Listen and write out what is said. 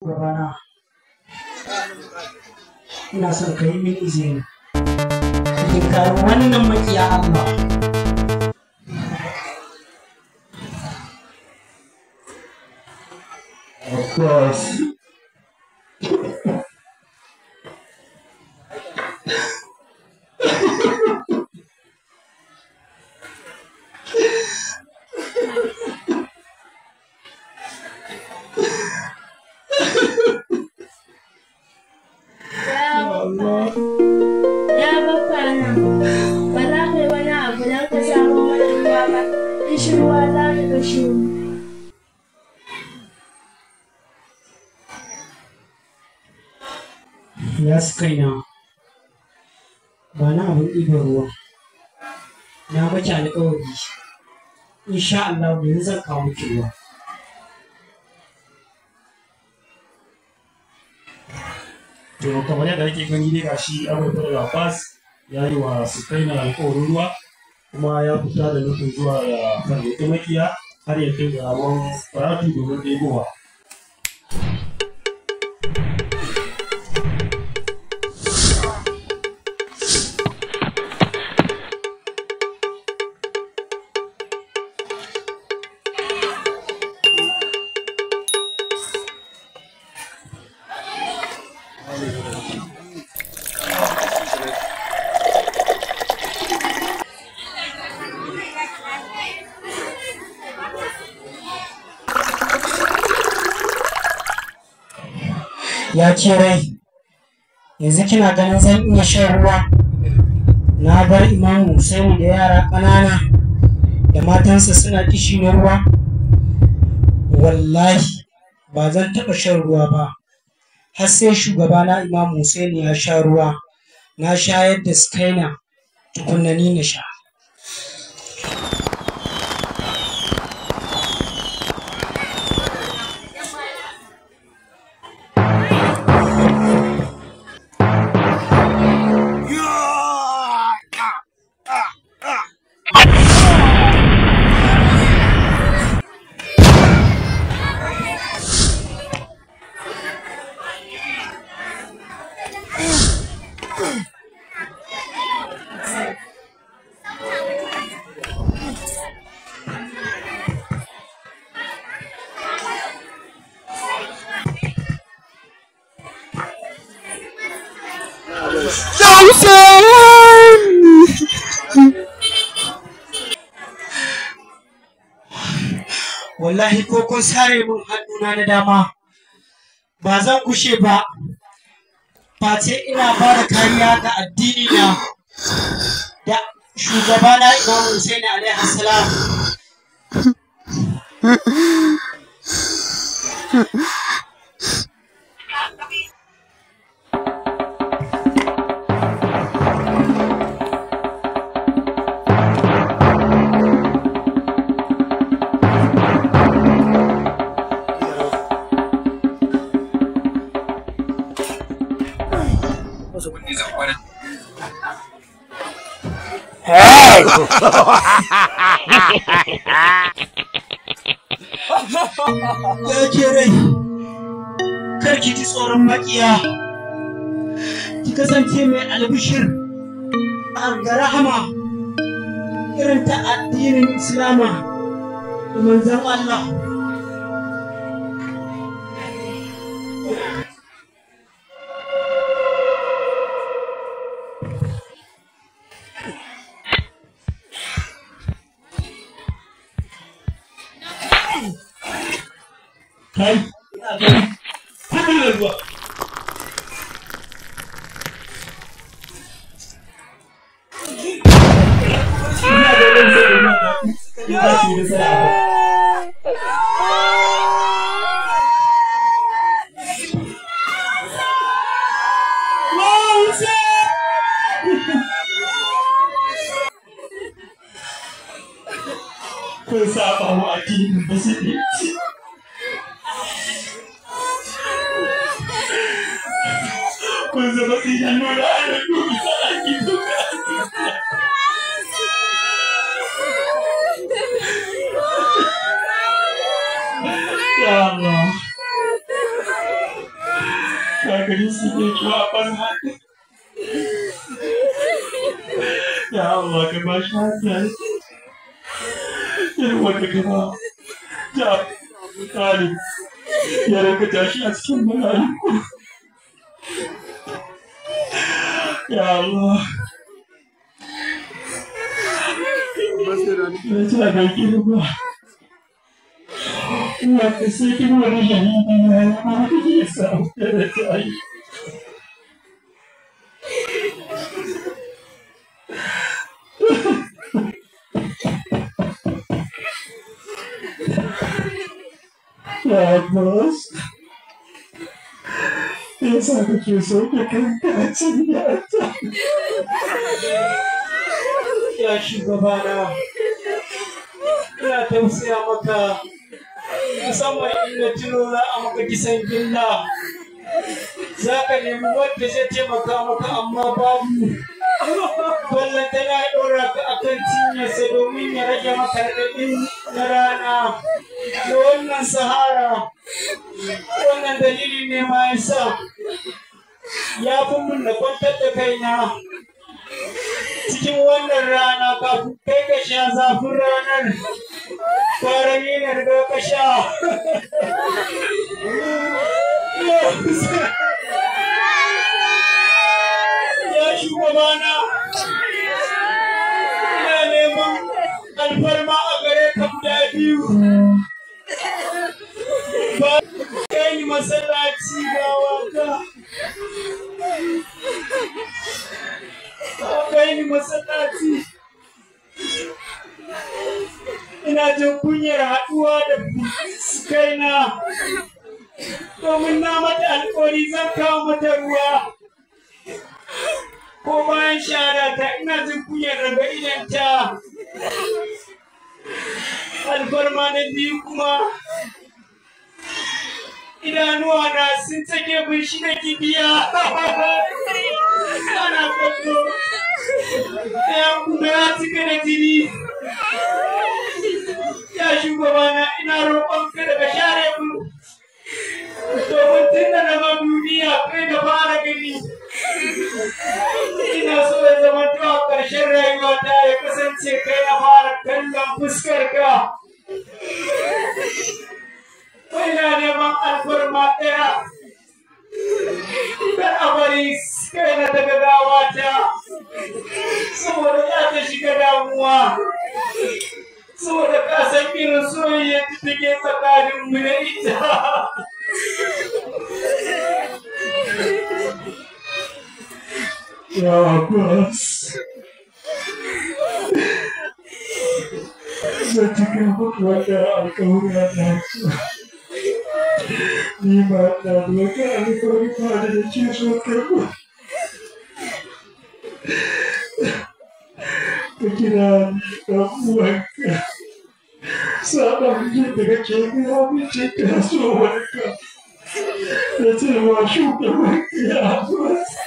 gabana ina son ka yi min izini tinkari wannan makiya Allah Of course. Ya baka nan, ba za ka yi wani abu don ka samu wani ruwa ba, in shi ruwa za ka kashe mu. ya su kaina ba na abin ɗiban ruwa na maki alƙawari insha Allah yanzu zan kawo miki ruwa To kamar yadda ake gani dai gashi Abubakar Abbas ya yi wa Sukaina alƙawarin ruwa kuma ya fita da nufin zuwa ya farmaki makiya har ya kai ga rabon faratu domin ɗebowa. ya ce rai yanzu kina ganin zan iya shan ruwa na bar imamu Hussein da yara ƙanana da matansa suna kishi na ruwa wallahi ba zan taɓa shan ruwa ba har sai shugabana imamu Hussein ya sha ruwa na shayar da skaina tukunna ni na sha wallahi ko kun sare min hannuna na dama ba zan kushe ba face ina ba da kariya ga addini na da shugabana imam Hussein alaihi salam ya ke rai kar ki ji tsoron makiya ki kasance mai albishir ga rahama irin ta addinin islama da manzan Allah kai ina gani kudu da ruwa ina ganin sai ina ga ina ki da sai kun saba wa addinin musulunci kun zama tsinan nuna ana dubi saraki duka ya Allah gagari su ne kiwa a banza ya Allah ka ba shi hankali irin wanda ka ba ja misali ya rinka tashi a cikin mala'iku ya Allah ya ce a gaiki da ba wanda sai kin wani shahidi ya yi ma ya samu da ta yi Ya Abbas, ya sa kake so ka kanka a cikin yata. ya shugabana ina tausaya maka musamman inda tuno za a maka kisan gilla za ka nemi wanda zai taimaka maka amma babu wallan tana ɗora ka akan cinyarsa domin ya rage maka raɗaɗin na rana da wannan sahara wannan dalili ne ma yasa ya fi mun da kwantar da kaina cikin wannan rana kafin kai ka sha zafin ranar fara ni na riga ka sha ya shugabana ina neman alfarma a gare ka guda biyu ba kai ni masallaci gawa ka kai ni masallaci ina jin kunyar haɗuwa da kaina domin na mata alƙawari zan kawo mata ruwa ko bayan shara ta ina jin kunyar raga idanta alfarma na biyu kuma idanuwa na sun take bin shi da kibiya ana kwallo ɗaya kuma ya cika da jini ya shugabana ina roƙon ka daga share mu domin tun da na zo duniya kai da fara gani ina so ya zama to a ƙarshen rayuwata ya kasance kai na fara kallon fuskar ka ina neman alfarma ɗaya kar a bari kai na daga gawata saboda za ta shiga damuwa saboda ka san irin soyayya da take tsakanin mu da ita Ya Abbas. Zan cika muku wanda alƙawarin da Ni ma na da wata alƙawari ba da nake so karɓo. Ka kira ni ɗan uwanka. Saɓan jin da kake gaya min ce ka so wani ka. Da cewa shugaban ya Abbas.